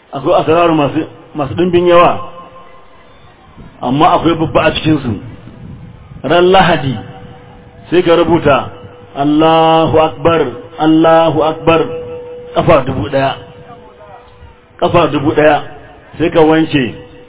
akwai asararu masu masu dimbin yawa amma akwai babba a cikin su ran lahadi sai ka rubuta Allahu akbar Allahu akbar kafa dubu daya kafa dubu daya sai ka wanke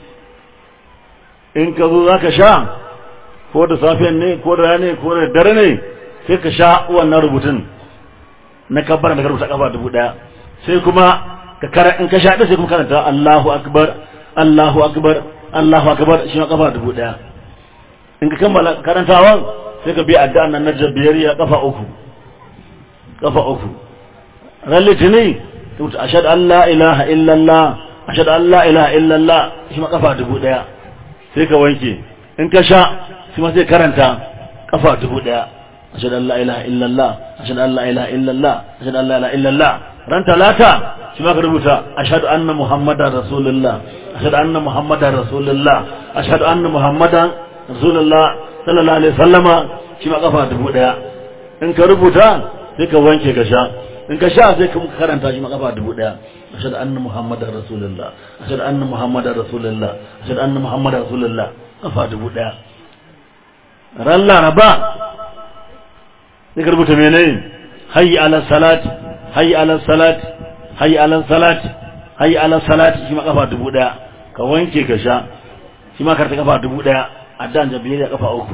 in ka zo zaka sha ko da safiyan ne ko da rana ne ko da dare ne sai ka sha wannan rubutun na kabbar da ka rubuta kafa dubu daya sai kuma ka kara in ka sha sai kuma karanta Allahu akbar Allahu akbar Allahu akbar shi ma kafa dubu daya in ka kammala karantawan sai ka bi addu'an nan na jabbiyariya kafa uku kafa uku ran litini tuta ashhadu an la ilaha illa Allah ashhadu an la ilaha illa Allah shi ma kafa dubu daya sai ka wanke in ka sha shi ma sai karanta kafa dubu daya ashhadu an la ilaha illa Allah ashhadu an la ilaha illa Allah ashhadu an la ilaha illa Allah ran talata shi ma ka rubuta ashhadu anna muhammadar rasulullah ashhadu anna muhammadar rasulullah ashhadu anna muhammadan rasulullah sallallahu alaihi sallama shi ma kafa dubu daya in ka rubuta sai ka wanke ka sha in ka sha sai ka karanta shi ma kafa dubu daya ashhadu anna muhammadar rasulullah ashhadu anna muhammadar rasulullah ashhadu anna muhammadar rasulullah kafa dubu daya ran laraba sai ka rubuta menene hayyi ala salat hayyi ala salat hayyi ala salat hayyi ala salat shi ma kafa dubu daya ka wanke ka sha shi ma karta kafa dubu daya addan jabiyya kafa uku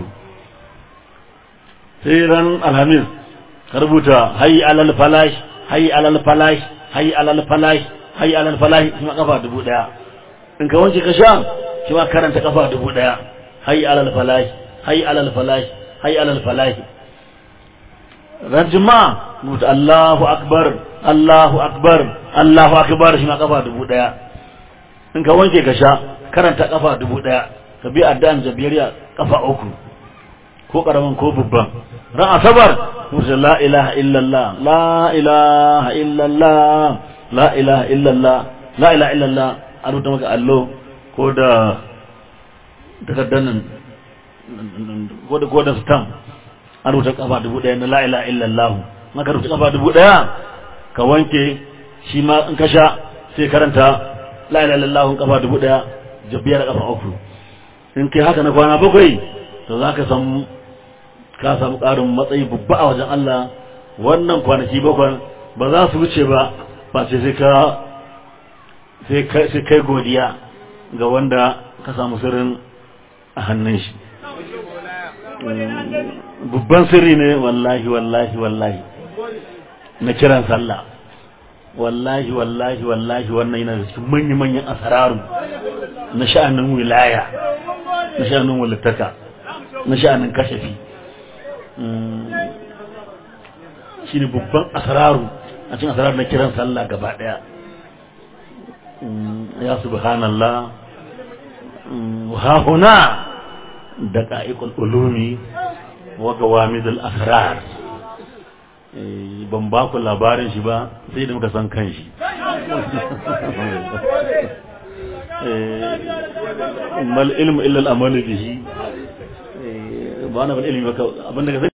sai ran alhamis ka rubuta hayyi alal falash hayyi alal falash hayyi alal falash hayyi alal falash shi ma kafa dubu daya in ka wanke ka sha shi ma karanta kafa dubu daya hayyi alal falash hayyi alal falash hayyi alal falash ran juma'a rubuta Allahu akbar Allahu akbar Allahu akbar shi ma kafa dubu daya in ka wanke ka sha karanta kafa dubu daya ka bi addan jabiriya kafa uku ko karaman ko babban ran asabar musu la ilaha illallah la ilaha illallah la ilaha illallah la ilaha illallah a rubuta maka allo ko da takardar nan ko da ko da stamp a rubuta kafa dubu daya na la ilaha illallah maka rubuta kafa dubu daya ka wanke shi ma in ka sha sai karanta la ilaha illallah kafa dubu daya jabbiyar kafa uku in kai haka na kwana bakwai to za ka samu ka samu ƙarin matsayi babba a wajen Allah wannan kwanaki bakwai ba za su wuce ba ba sai sai ka sai kai godiya ga wanda ka samu sirrin a hannun shi babban sirri ne wallahi wallahi wallahi na kiran sallah wallahi wallahi wallahi wannan yana da cikin manya-manyan asararu na sha'anin wilaya na sha'anin walittaka na sha'anin kashafi shi ne babban asararu a cikin asararu na kiran sallah gaba daya ya subhanallah wa huna da ka'ikul ulumi wa gawamidul asrar ban ba ku labarin shi ba sai da muka san kan shi mal ilmu illa al-amalu bihi ba na bil ilmi ba abinda ka